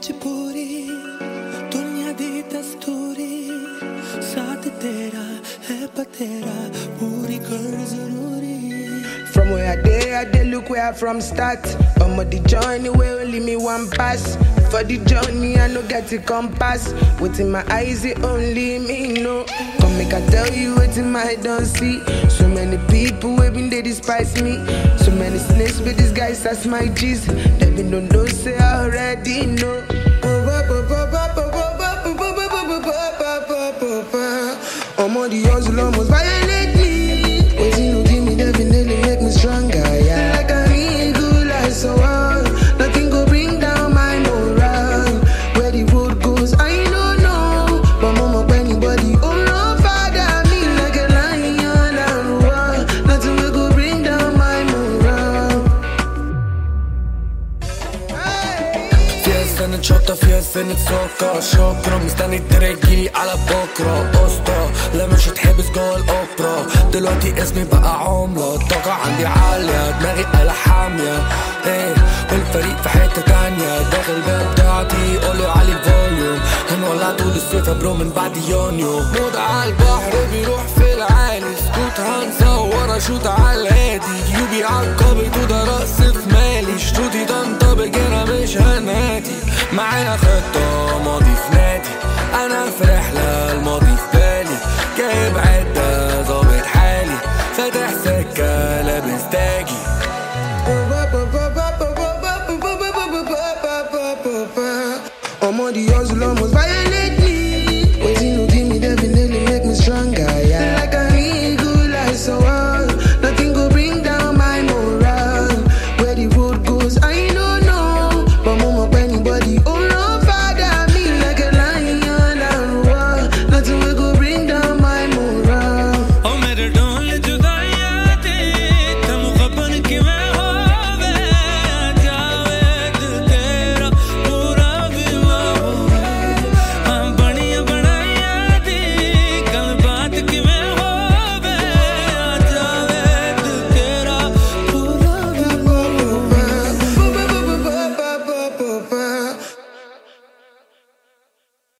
मजबूरी दुनिया दी दस्तूरी साथ तेरा है बतेरा पूरी कर जरूरी From where I dey, I dey look where I from start. I'm on the journey where only me one pass. For the journey, I no get the compass. Within my eyes, it only me know. Come make I tell you what in my don't see. So many people wey been they despise me. So many snakes with these guys, that's my G's. They been don't know, say I already know. I'm on the hustle, almost violate me. Waiting to give me definitely make me stronger. Yeah, like a eagle, I so on. Nothing go bring down my morale. Where the road goes, I don't know. But mama, anybody, oh no, father, me like a lion and roar. Nothing will go bring down my morale. فيها سنة شطة فيها سنة سكر شكرا مستني ترجيلي على بكرة قسطة لا مش هتحبس جوه الأوبرا دلوقتي اسمي بقى عملة الطاقة عندي عالية دماغي آلة حامية ايه والفريق في حتة تانية داخل الباب بتاعتي قولي علي الفوليوم هنولع طول الصيف يا برو من بعد يونيو موت على البحر بيروح في العالي سكوت هنصور اشوت على الهادي يوبي عالقابض وده رأس في مالي شروطي تنطبق انا مش هنادي معانا خطة ماضي في نادي انا في رحلة الماضي